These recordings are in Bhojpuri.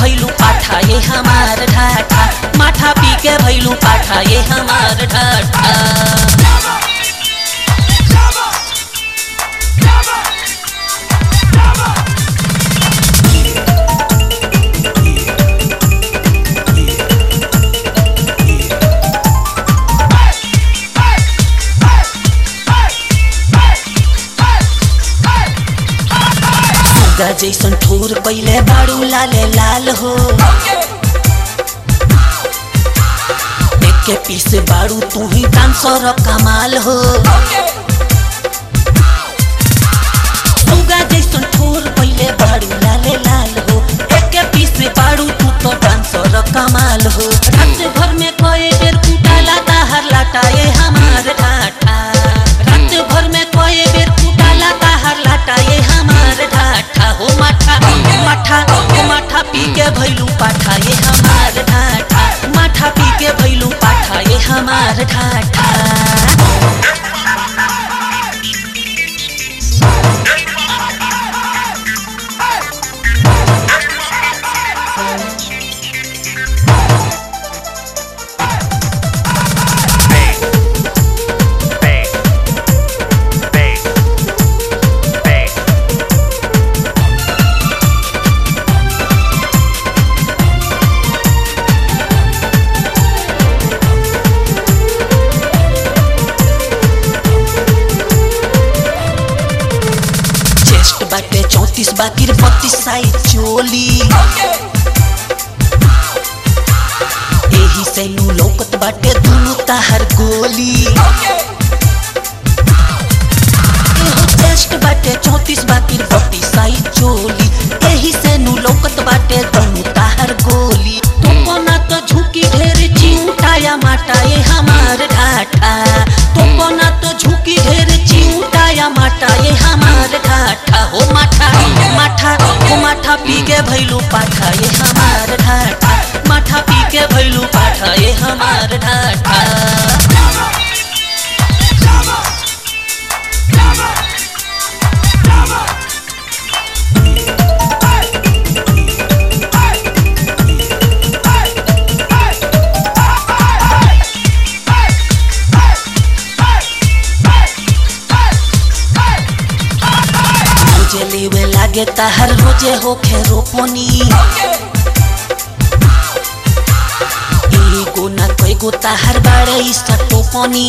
भैलू पाठा ये हमार ढाठा माठा पी के भैलू पाठा ये हमार ढाठा सुगा जैसन ठोर पहिले बाड़ू लाले लाल हो एक पीस बाड़ू तू ही डांसर कमाल हो सुगा जैसन ठोर पहिले बाड़ू लाले लाल हो एक पीस बाड़ू तू तो डांसर कमाल हो रात भर में कोई बेर कुटाला ताहर लाटा ये हमार ढाठा रात भर में कोई बेर कुटाला ताहर लाटा ये हमार ढाठा हो माठा माठा हो माठा पी के भैलू पाठा ये हमार ढाठा माठा पी के भैलू पाठा ये हमार ढाठा Bang. Bang. Bang. Bang. Chest बाटे चौतीस बाकी बत्तीस साइज चोली एही से नु लौकत बाटे दुनु ताहर गोली एहो चेस्ट बाटे चौतीस बाकी बत्तीस साइज चोली एही से नु लौकत बाटे दुनु ताहर गोली तो ना तो झुकी ढेर चिंटाया माटा ये हमार ढाठा तो ना तो झुकी ढेर चिंटाया माटा ये हमार ढाठा हो माठा माठा हो माठा पी के भैलू पाठा ये हमार ढाठा माठा पी के भैलू पाठा ये हमार ढाठा रोजे लेवे लागे ताहर रोजे होखे रोपनी एगो ना कईगो ताहर बाड़े टोपनी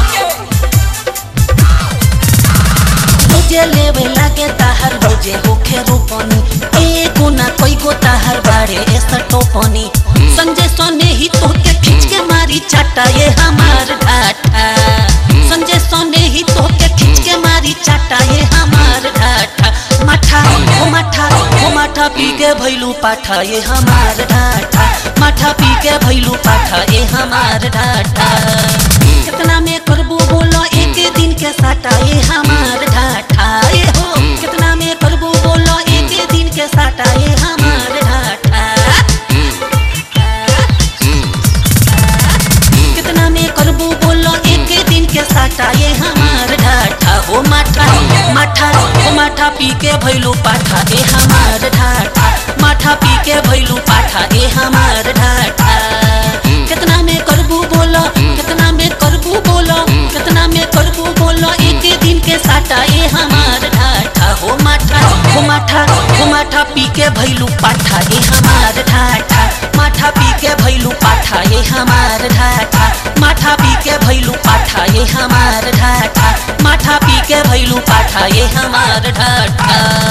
रोजे लेवे लागे ताहर रोजे होखे रोपनी एगो ना कईगो ताहर बाड़े टोपनी संजय सोने ही तोके खींच के मारी चाटा ये हमार ढाठा संजय सोने ही तोके खींच के मारी चाटा ये हमार ढाठा माठा ओ माठा ओ माठा पी के भैलू पाठा ये हमार ढाठा माठा पी के भैलू पाठा ये हमार ढाठा कितना में करबू बोलो एक दिन के साटा ये हमार ढाठा ये हो कितना में करबू बोलो एक दिन के साटा ये हमार ढाठा कितना में करबू बोलो एक दिन के साटा ये हमार ढाठा हो माठा माठा हो माठा पी के भैलू पाठा ए हमार ढाठा माठा पी के भैलू पाठा ए हमार ढाठा कितना में करबू बोलो कितना में करबू बोलो कितना में करबू बोलो एक दिन के साटा ए हमार ढाठा हो माठा हो माठा हो माठा पी के भैलू पाठा ए हमार ढाठा माठा पी के भैलू पाठा ये हमार ढाठा माठा पी के भैलू पाठा ये हमार ढाठा माठा पी के भैलू पाठा ये हमार ढाठा